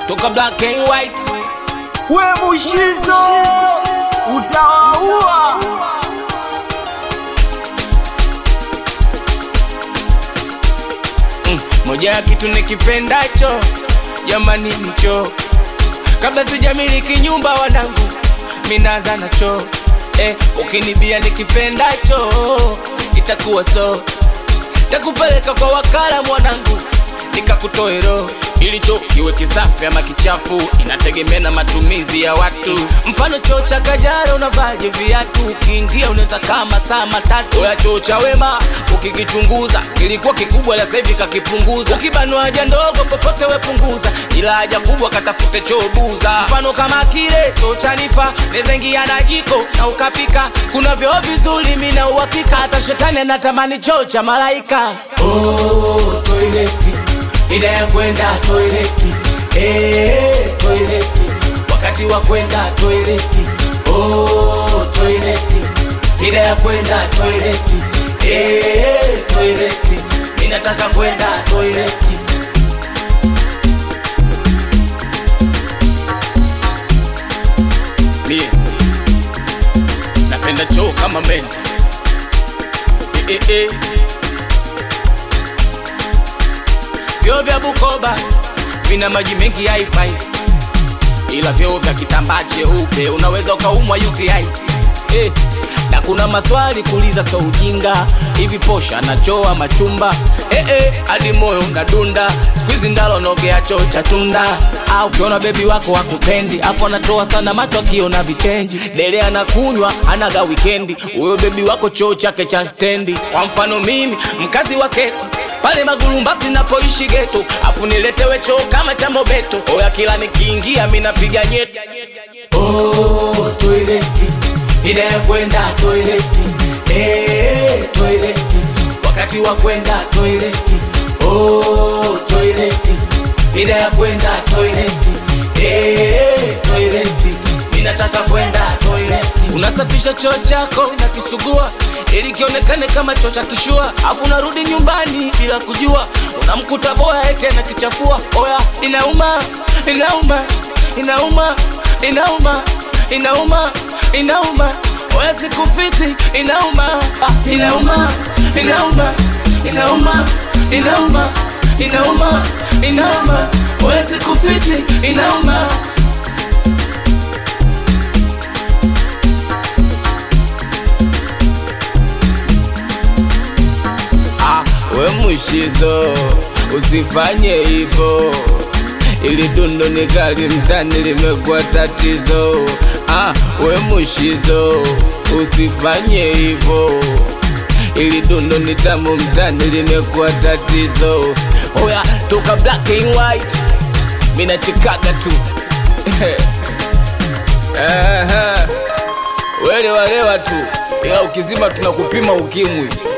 toka black and white we mushizo utawaua mm. moja ya kitu nikipendacho jamani nicho kabla sijamiliki nyumba wanangu minaanza nacho eh, ukinibia nikipendacho itakuwa so takupeleka kwa wakala mwanangu nikakutoe roho ilicho kiwe kisafi ama kichafu inategemea na matumizi ya watu mfano choo cha kajara unavaje viatu ukiingia unaweza kama saa matatu ya choo cha wema ukikichunguza kilikuwa kikubwa la sahivi kakipunguza ukibanua haja ndogo popote wepunguza ila haja kubwa katafute choo buza mfano kama kile choo cha nifa neza ingia na jiko na ukapika kuna vyoo vizuri mina uhakika hata shetani anatamani choo cha malaika oh, toileti ida ya kwenda toileti eh, toileti wakati wa kwenda toileti oh, toileti ida ya kwenda toileti eh, toileti ninataka kwenda toileti mie napenda choo kama meni eh, eh, eh. vyoo vya Bukoba vina maji mengi haifai, ila vyoo vya kitambaa cheupe unaweza ukaumwa UTI eh. Na kuna maswali kuuliza, so ujinga hivi, posha na choo ama chumba eh, eh, hadi moyo unadunda siku hizi ndalo nogea choo cha tunda ah, ukiona bebi wako wakupendi afu anatoa sana macho akiona vitenji dele anakunywa anaga wikendi huyo bebi wako choo chake cha stendi kwa mfano mimi mkazi wa Keko pale Magulumbasi napoishi geto, afu niletewe choo kama cha Mobeto. Oya, kila nikiingia mi napiga nyeti. Oh, toileti ida ya kwenda toileti eh, toileti wakati wa kwenda toileti oh, toileti ida ya kwenda toileti eh, toileti ninataka kwenda toileti. Unasafisha choo chako na kisugua ili kionekane kama choo cha kishua, afu unarudi nyumbani bila kujua, unamkuta boya eti anakichafua. Oya, inauma, inauma, inauma, inauma, inauma, inauma. Oya, sikufiti, inauma, ah, inauma, inauma, inauma, inauma, inauma, inauma. Oya, sikufiti, inauma. Ah, we mushizo usifanye hivyo, ili dundo ni kali mtani limekuwa tatizo. Ah, we mushizo usifanye hivyo, ili dundo ni tamu mtani limekuwa tatizo. Oya, toka black and white, mina chikaga tu Aha. Welewa lewa tu, ila ukizima tunakupima ukimwi.